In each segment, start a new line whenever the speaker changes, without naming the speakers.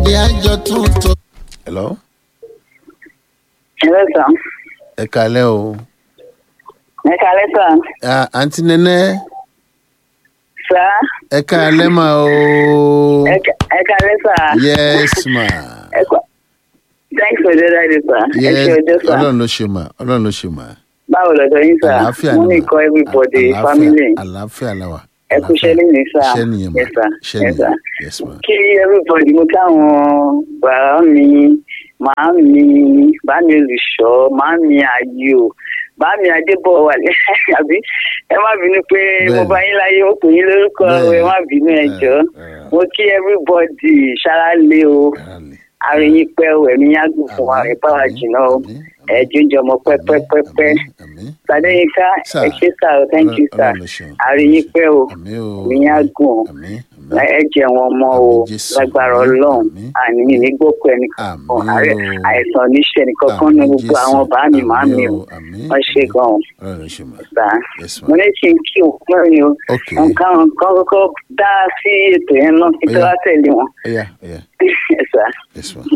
pàdé àjọ tuntun.
hello
Hello, sir.
ẹ kalẹ́ o
Ẹ kalẹ́ sà.
Ah, àǹtí nẹ́nẹ́
Sà.
ẹ kalẹ́ mà o
Ẹ ka- ẹ kalẹ́ sà.
yes ma
Ẹ kọ́. Thanks for the ride, sir. Ẹ ṣe
yes
ọjọ́ sà.
ọlọ́run ló ṣe mà ọlọ́run ló ṣe mà
Báwo lọ́dọ̀ yín sà?
àlàáfíà
Mo
ni
ní
mà.
kọ́ everybody,
Àlàáfíà-
family.
àlàáfíà la wà
Ẹ kú iṣẹ́ lónìí sà.
iṣẹ́ nìyẹn mà
Yes, sir.
iṣẹ́
Yes,
nìyẹn
sir.
yes ma
Kí everybody mo káwọn bàbá mi, màá mi, bá mi olùṣọ́, màá mi ayò, bá mi adébọ̀ wà lẹ́ àbí ẹ má bínú pé mo
Bẹ́ẹ̀ni.
bá yín láyé ó pè yín lórúkọ
Bẹ́ẹ̀ni.
ẹ má bínú ẹ jọ.
Eh,
Mo kí everybody ṣáá lé o.
eh,
àríyìn pẹ́ o ẹ̀mí yá gùn fún wa
Àmín,
ẹ̀ bá wa
àmín,
jìnnà o
àmín,
ẹ̀ jíjọ ọmọ pẹ́pẹ́pẹ́pẹ́
àmín, àmín.
Sàdéyìnká
Sir.
ẹ ṣé sà o thank you sir
Ọlọ́run ló ṣeun.
àríyìn pẹ́ o
àmín o
ẹ̀mí yá gùn o
àmín àmín
ẹ jẹ wọn mọ o
Àmín, Jésù.
lágbára
Àmín,
Ọlọ́run
àmín.
àní nígbòkó ẹnì kankan
Àmín
àárẹ̀
o.
àìsàn oníṣẹ́ nìkankan ní
Àmín,
gbogbo
Jésù.
àwọn bàá mi màá mi
Àmín
o
àmín,
wọ́n ṣe
àmín.
gan-an
Ọlọ́run ló ṣe mà
sà
yes ma
mo ní kí n kí òun mẹ́rin o
ok
nǹkan nǹkan kọ́kọ́ dá sí ètò yẹn náà kí tó
Ó yá.
wá tẹ̀lé wọn
ẹ̀yà ẹ̀yà
ẹ̀ sà.
yes ma.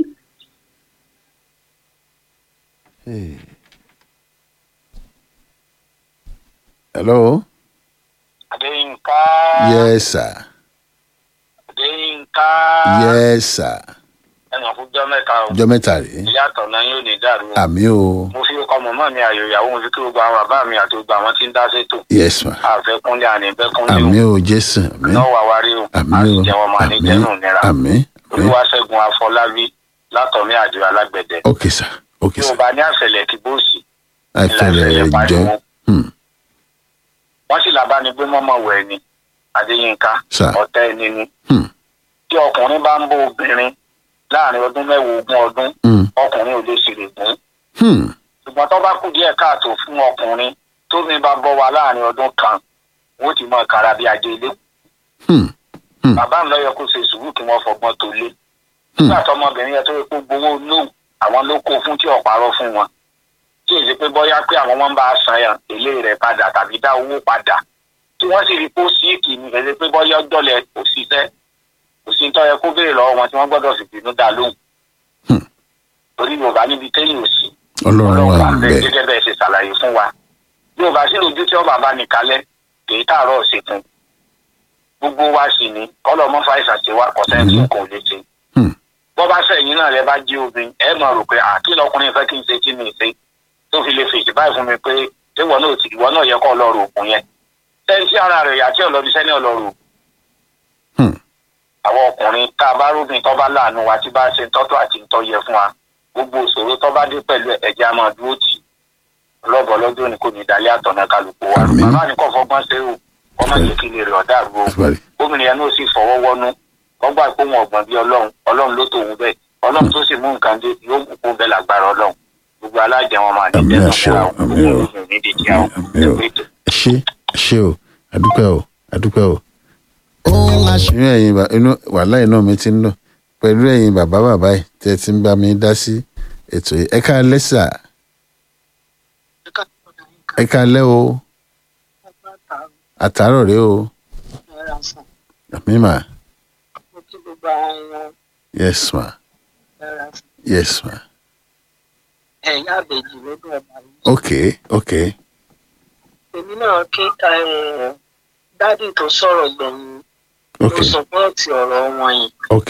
Hey. hello
Adéyínká.
yes sir
Adéyínká.
yes sir
ẹnì fúnjọ́ mẹ́ta o.
ọjọ́ mẹ́ta rèé
ìyá àtọ̀nà yóò ní dàrú o.
àmì o
mo fi ọkọ mọ̀mọ́ mi àyò ìyàwó mo fi kí gbogbo àwọn bàbá mi àti gbogbo àwọn tí ń dá sétò.
yes ma
àfẹ́kúnlé àníbẹ́kúnlé
àmì
o.
o jésù àmì
náà wà wá rí o.
àmì
a sì
o
jẹ́ wọn máa ní
àmì
jẹ́nu nira.
àmì àmì
olúwaṣẹ́gun afọlábí látọ̀mí àdìrà alágbẹ̀dẹ.
ok sir ok
tí o
sir
bá ní àṣẹlẹ̀ kí bóòsì.
àìfẹ̀lẹ̀
ìlànà
jẹ́
pariwo.
hmm,
wọ́n sì làbánigbé mọ́mọ́ wẹ̀ ni adéyínká
Sir.
ọ̀tẹ́ ẹni ni.
hmm,
tí ọkùnrin bá ń bó obìnrin láàrin ọdún mẹ́wàá ogún ọdún
hmm,
ọkùnrin ò lè ṣèrè gún.
hmm,
ṣùgbọ́n tó bá kù díẹ̀ káàtó fún ọkùnrin tómi bá bọ́ wa láàrin ọdún kan wọ́n ti mọ kára bí ajé ilé.
hmm, Hmm.
bàbá mi lọ́yọ̀ kó ṣe sùúrù kí wọ́n fọgbọ́n tó lé.
Hmm.
nígbà tọmọbìnrin yẹn tó yẹ kó gbowó lóhùn àwọn ló kó fún tí ọ̀parọ́ fún wọn. tí èsì pé bọ́yá pé àwọn wọn bá a san yàn èlé rẹ̀ padà tàbí dá owó padà. tí wọ́n sì rí kó síìkì ní èsì pé bọ́yá ọjọ́lẹ̀ kò ṣiṣẹ́ kò sí tó yẹ kó béèrè lọ́wọ́ wọn tí wọ́n gbọ́dọ̀ sì bínú dá lóhùn.
Hmm.
torí yorùbá níbi téyìn ò sí
ọlọ́run wà
ọlọ́run
ń
bẹ
bẹ̀
gẹ́gẹ́ bẹ́ẹ̀ ṣe ṣàlàyé fún wa bí o bá sí lójú tí ọba bá ní kalẹ̀ kì í tààrọ̀ ṣètò gbogbo wa sì ní kọ́lọ̀ mọ́ fàìsàn ṣe wa kọ́sẹ́ tí kò lè ṣe.
Hmm.
bọ́ bá sẹ́yìn náà rẹ bá jí obìnrin ẹ mọ̀ rò pé àkí lọkùnrin fẹ́ kí n ṣe kí ni ṣe tó fi lè fèsì báyìí fún mi pé ìwọ náà ti ìwọ náà yẹ kọ́ ọlọ́run òkun yẹn sẹ́ńtì ara rẹ̀ yàtí ọlọ́bí sẹ́ni ọlọ́run
Hmm.
àwọn ọkùnrin tá a bá róbìn tó bá láàánú wa tí bá ṣe tọ́tọ́ àti ń tọ́ yẹ fún wa gbogbo òṣòro tó bá dé pẹ̀lú ẹ̀jẹ̀ a máa dúró tì lọ́bọ̀ lọ́jọ́ ni kò ní dalẹ́ àtọ̀nà kálukú wa
Àmín.
bàbá ni kò fọgbọ́n ṣe o ọmọ jẹ́ kí lè rẹ̀ ọ̀dà àrùn o
Àtúbàrí.
gómìnà yẹn náà sì fọwọ́ wọnú wọ́n gbà pé wọn ọ̀gbọ̀n bíi ọlọ́run ọlọ́run ló tòun bẹ́ẹ̀ ọlọ́run tó sì mú nǹkan dé yóò mú kó bẹ́ẹ̀ lágbára ọlọ́run gbogbo alájẹ wọn máa ní
Àmín
jẹ́
àṣẹ o,
náà
àmín
gbogbo
o.
olùsùn ní dèjì àwọn
Àmín o.
ètò
ẹ ṣé ẹ ṣé o àdúpẹ́ o àdúpẹ́ o.
ohun àṣẹ.
inú ẹ̀yin bà- inú wàhálà iná mi ti ń lọ pẹ̀lú ẹ̀yin bàbá bàbá yìí tẹ́ ẹ ti ń bá mi dá sí ètò yìí ẹ ká lẹ́sà ẹ ká lẹ́ o àtàárọ̀ rẹ o àmì mà yes ma yes ma
ẹ̀yà àbèjì lọ́dún ọba yìí.
ok ok
èmi náà kí eh, dádì tó sọ̀rọ̀ gbẹ̀yìn
ok
ló sọpọ́ọ̀tì ọ̀rọ̀ wọn yìí.
ok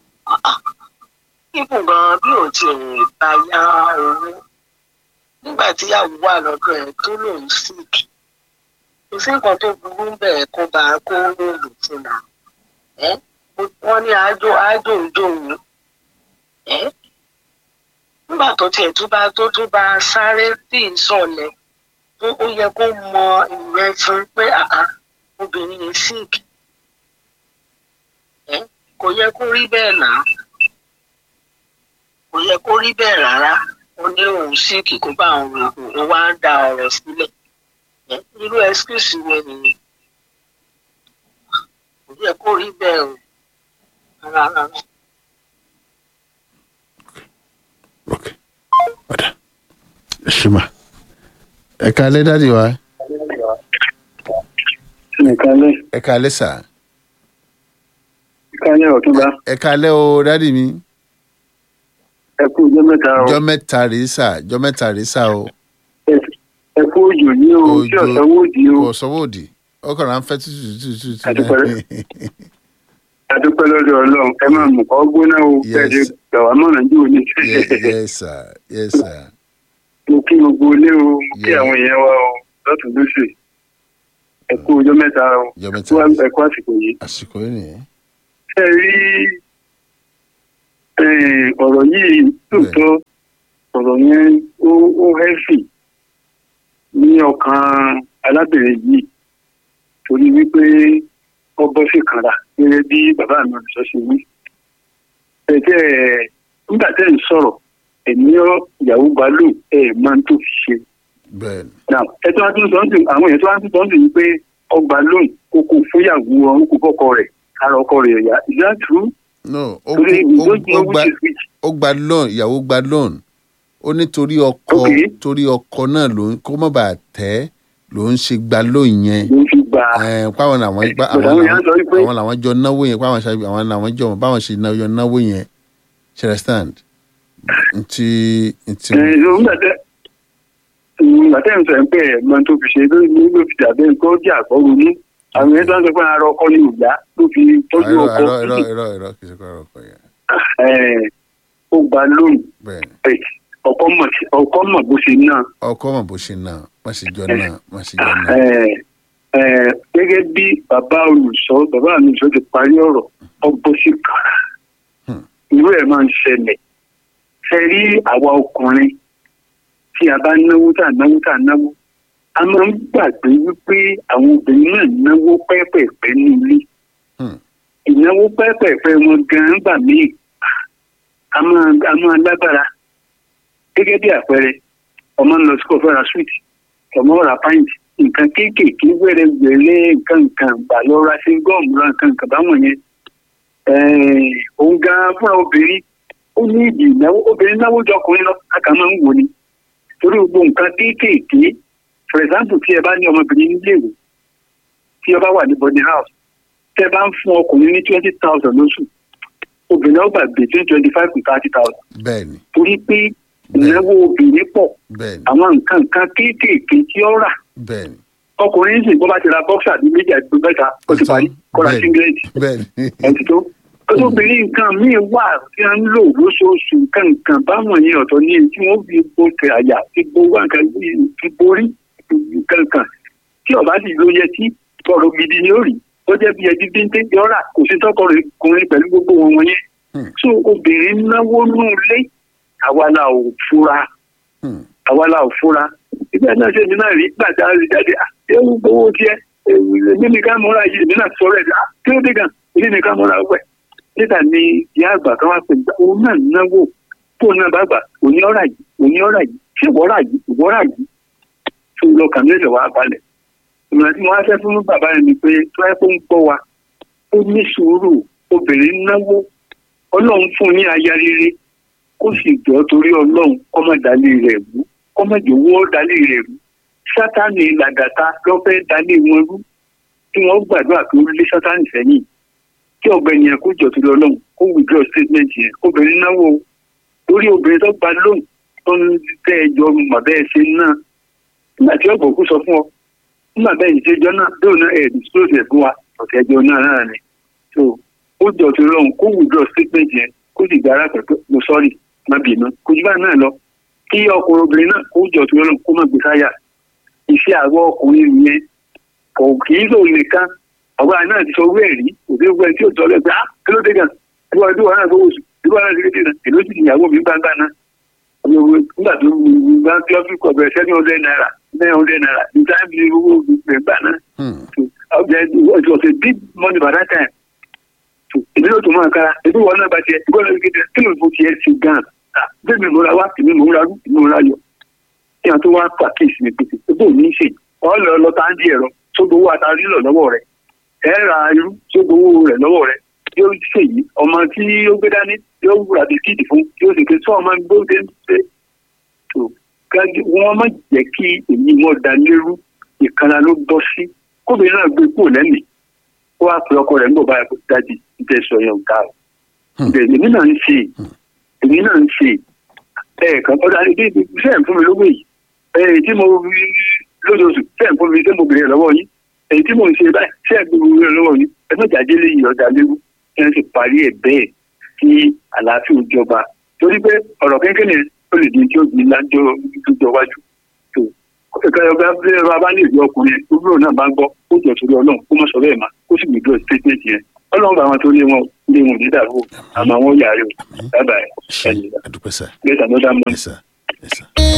kíkù gan bí ò ti rìn bá yá owó nígbà tí ìyàwó wà lọ́dọ̀ ẹ̀ tó lòun sick kò sí nǹkan tó burú ń bẹ̀rẹ̀ kó bá a kó lóòlù fún un ẹ́ wọ́n ní àjò àjò òjò òun ẹ́ nígbà tó tiẹ̀ tó bá tó tó bá a sáré bí ìsọ̀lẹ̀ tó ó yẹ kó mọ ìyẹn fún pé àá obìnrin yìí sick ẹ́ kò yẹ kó rí bẹ́ẹ̀ náà kò yẹ kó rí bẹ́ẹ̀ rárá ó ní òun síìkì kó bá àwọn oògùn ó wá ń da ọ̀rọ̀ sílẹ̀ Ẹ́, irú ẹ́skíùsì wo nìyẹn kò yẹ kó rí bẹ́ẹ̀ o rárá rárá.
ok ọ̀dà ẹ ṣé ma ẹ ká lẹ́ dádì wa
nìkan lé
ẹ ká lẹ́ sà
nìkan lé ọ̀túnba
ẹ ká lẹ́ o dádì mi
ẹ kú ọjọ́ mẹ́ta o
jọ mẹ́ta rèé sà jọ mẹ́ta rèé sà o
Ẹ- ẹ kú òjò ní o tí
Òjò.
ọ̀sán wò di o
kò sọ́wọ́ òdì ọkọ̀ rà ń fẹ́ tútù tútù tútù
Àdúpẹ́.
náà.
adúpẹ́ lọ́dọ̀ ọlọ́run ẹ máa mú kọ́ gbóná o
Yes.
bẹ́ẹ̀ ṣe gbà wá mọ̀ràn jù ní.
Ye- yes sir yes sir
mo kí gbogbo ilé o mo kí
Yeah.
àwọn èèyàn wa o lọ́tún lóṣù ẹ kú ọjọ́ mẹ́ta o
jọ
ẹ
mẹ́ta
kú
rèé.
ẹ kú àsìkò yìí.
àsìkò yìí nìyẹn
ẹ rí eh, ọ̀rọ̀ yìí lóòótọ́ ọ̀rọ̀ yẹn ó ó hẹ́fì ní ọkàn alábẹ̀rẹ̀ yìí torí wípé ó bọ́ sí kanra gẹ́gẹ́ bí bàbá mi ọ̀sọ́ ṣe wí. ẹ̀jẹ̀ nígbà tẹ́ ń sọ̀rọ̀ ẹ̀mí ìyàwó bá lò ẹ̀ máa ń tó fi ṣe.
bẹ́ẹ̀ ni
Now, ẹ tó wá tún sọ ń sìn àwọn èèyàn tó wá tún sọ ń sìn wípé ọgbà lóhùn kókó fúyàwó ọ̀hún kó fọ́kọ rẹ̀ ara ọkọ rẹ̀ yá is that true?
no ó
torí
ó-
ìdójú
ó gba
which is which.
ó gba loan ìyàwó gba loan ó ní torí ọkọ
Okay.
torí ọkọ náà ló ń kó má bàa tẹ́ ló ń ṣe gba loan yẹn
ló fi gbà á.
Ẹ̀, páwọn làwọn
Eh,
pa-
but
àwọn
àwọn èèyàn sọ
làwọn
wípé-
àwọn làwọn jọ náwó yẹn páwọn ṣe àwọn làwọn jọ báwọn ṣe náwó náwó yẹn ṣe understand ntí ntí
ẹ ló ń gbàtẹ gbàtẹ ń sọ ẹ pé ẹ mọ tó fi ṣe ló ló ló fi dàbẹ nǹkan ó jẹ àkọrò ní àwọn èèyàn tó ń sọ pé ara ọkọ ni ìyá ló fi tọ́jú
irọ́
ọkọ
irọ́ irọ́ irọ́ irọ́ kìí ṣe kọ́ ọ̀rọ̀ ọkọ yẹn
ẹ ó gba lóhùn
bẹ́ẹ̀ ni
ẹ ọkọ mọ ọkọ mọ bó ṣe náà
ọkọ mọ̀ bó ṣe náà má ṣe jọ náà má ṣe jọ náà
ẹ ẹ gẹ́gẹ́ bí bàbá olùsọ bàbá mi olùsọ ti parí ọ̀rọ̀ ọgbọ sí kàrà
Hmm.
irú ẹ̀ máa ń ṣẹlẹ̀ ṣe rí àwa ọkùnrin tí a bá náwó tá a náwó tá a náwó a máa ń gbàgbé wípé àwọn obìnrin náà náwó pẹ́ẹ́pẹ́ẹ́pẹ́ ní ilé
Hmm.
ìnáwó pẹ́ẹ́pẹ́ẹ́pẹ́ wọn gan-an gbà míì a máa a máa lágbára gẹ́gẹ́ bí àpẹẹrẹ ọmọ ń lọ sí kọfẹ́ ra sweet ọmọ ra pint nǹkan kéékèèké wẹ́rẹ́wẹ́rẹ́ nǹkan nǹkan gbà lọ ra sí gọ́ọ̀mù ra nǹkan nǹkan báwọn yẹn Eh, òun gan fúnra obìnrin ó ní ìdí ìnáwó obìnrin náwó jọ ọkùnrin lọ a kà máa ń wò ni torí gbogbo nǹkan kéékèèké for example tí ẹ bá ní ọmọbìnrin níléèwé tí ẹ bá wà ní body house tẹ bá ń fún ọkùnrin ní twenty thousand lóṣù obìnrin ó gbà between twenty five to thirty thousand
bẹ́ẹ̀ ni
torí pé ìnáwó obìnrin pọ̀
bẹ́ẹ̀ ni
àwọn nǹkan nǹkan kéékèèké tí ó rà
bẹ́ẹ̀ ni
ọkùnrin sì bó bá ti ra bọ́ksà ní méjì àti mẹ́ta ó ti parí kọ́ra
Bẹ́ẹ̀ni.
singlet
bẹ́ẹ̀ ni
ẹtì tó obìnrin nǹkan míì wà tí wọ́n ń lò lóṣooṣù nǹkan nǹkan báwọn yẹn ọ̀tọ̀ ní èyí tí wọ́n fi bo tẹ àyà fi bo wá nǹkan fi borí nǹkan kan tí ọba sì ló yẹ tí ọ̀rọ̀ gidi ni ó rí ó jẹ́ bí ẹbí bínté yọ̀ọ́rà kò sí tọkọkùnrin pẹ̀lú gbogbo wọn wọn yẹn
Hmm.
so obìnrin náwó nù lé àwa la ò fura
Hmm.
àwa la ò fura ìgbà náà ṣe èmi náà rí gbàdá rí jáde à ewu gbowó tiẹ̀ èmi nìkan mọ́ra yìí èmi náà sọ̀rọ̀ ẹ̀ à kí ló dé gan èmi nìkan mọ́ra wẹ̀ níta ni ìyá àgbà kan wá pè gbà òun náà náwó tó náà bá gbà òní ọ̀rà yìí òní ọ̀rà yìí ṣé ìwọ́rà yìí ìwọ́rà yìí tó lọ kàn mí lẹ̀ wá balẹ̀ ìmọ̀ràn tí mo wá fẹ́ fún bàbá yẹn ni pé tó ẹ́ kó ń gbọ́ wa ó ní sùúrù obìnrin náwó ọlọ́run fún un ní aya rere kó sì jọ torí ọlọ́run kọ́mọ̀dálé rẹ̀ wú kọ́mọ̀dé owó dálé rẹ̀ wú sátánì làgàtà lọ́fẹ́ dálé wọn rú tí wọ́n gbàdúrà pé ó lé sátánì sẹ́yìn kí ọ̀gbẹ́ni yẹn kó jọ torí ọlọ́run kó withdraw statement yẹn obìnrin náwó torí obìnrin tó gba lóhùn tó ń tẹ́ ẹjọ́ màbẹ́ ẹ ṣe náà nígbà tí ọ̀gbọ̀n kú sọ fún ọ nígbà bẹ́ẹ̀ ìṣèjọ́ náà lóun náà ẹ̀ disclose ẹ̀ fún wa ọ̀tẹ̀ ẹjọ́ náà náà ni so ó jọ torí ọlọ́run kó withdraw statement yẹn kó sì gbára pẹ̀pẹ́ mo sọ́ọ̀rì má bínú kò jù báyìí náà lọ kí ọkùnrin obìnrin náà kó jọ torí ọlọ́run kó má gbé sáyà iṣẹ́ àgọ́ ọkùnrin yẹn kò kì í lò nìkan ọgbà náà ti sọ owó ẹ̀rí òbí gbogbo ẹni tí ó tọ́lẹ̀ pé ah kí ló dé gan ìwọ ẹbí wọn náà gbowó oṣù ìwọ náà ti kéde náà èló sì ìyàwó mi gbangba náà nígbà tó gbà tí ọ́fíìsì kọ̀ bẹ̀rẹ̀ seven hundred naira nine hundred naira ní táìmù ní owó gbẹ̀ngbà náà
Hmm.
it was a big money by that time èmi ló tún máa kára ebi wọn náà bá tiẹ̀ ìgbọ́n náà kéde kí ló ń fò tiẹ̀ sí gan bẹ́ẹ̀ mi mo ra wá èmi mo ra rú èmi mo ra yọ kí wọn tó wá pàkíyèsí mi pété ebó ò ní í ṣe ọ lọ lọ tá à ń di ẹ̀rọ tó gbowó àtàrí lọ lọ́wọ́ rẹ̀ ẹ ra irú tó gbowó rẹ̀ lọ́wọ́ rẹ̀ yóò ṣe yìí ọmọ tí ó gbé dání yóò wúra bisikíìtì fún yóò sì ké sọ ọmọ gbóde ń ṣe tó kájú wọn má jẹ́ kí èmi wọn da lérú ìkànnà ló bọ́ sí kóbìnrin náà gbé kúrò lẹ́mìí ó wá pe ọkọ rẹ̀ ń bọ̀ báyìí kó dájú ìjẹ́ sọ yẹn ò dáa o.
Hmm.
bẹ́ẹ̀ èmi náà ń ṣe èmi náà ń ṣe ẹ̀ẹ̀kan ọ̀dà ní bí sẹ́ẹ̀ fún mi lówó yìí èyí tí mo rí lóṣooṣù sẹ́ẹ̀ fún mi tí mo bèrè lọ́wọ́ yín èyí tí mo ń ṣe báyìí sẹ́ẹ̀ gbé mi lọ́wọ́ yín ẹ má jáde léyìí ọ̀dà léwu ẹ sì parí ẹ̀ bẹ́ẹ̀ kí àlàáfíà ó jọba torí pé ọ̀rọ̀ kékeré ó lè di tí ó gbin lájọ́ ìjọ wájú tó ìkànnì ọba bí ẹ bá ní ìlú ọkùnrin gbogbo náà bá ń gbọ́ ó jọ torí ọlọ́run kó má sọ bẹ́ẹ̀ má kó sì gbèdúrà statement yẹn ọlọ́run bá wọn tó lé wọn lé wọn ní dàrú àmọ́ àwọn yàrá o bye bye
ṣe àdúpẹ́ sà
get another month.
yes sir yes sir.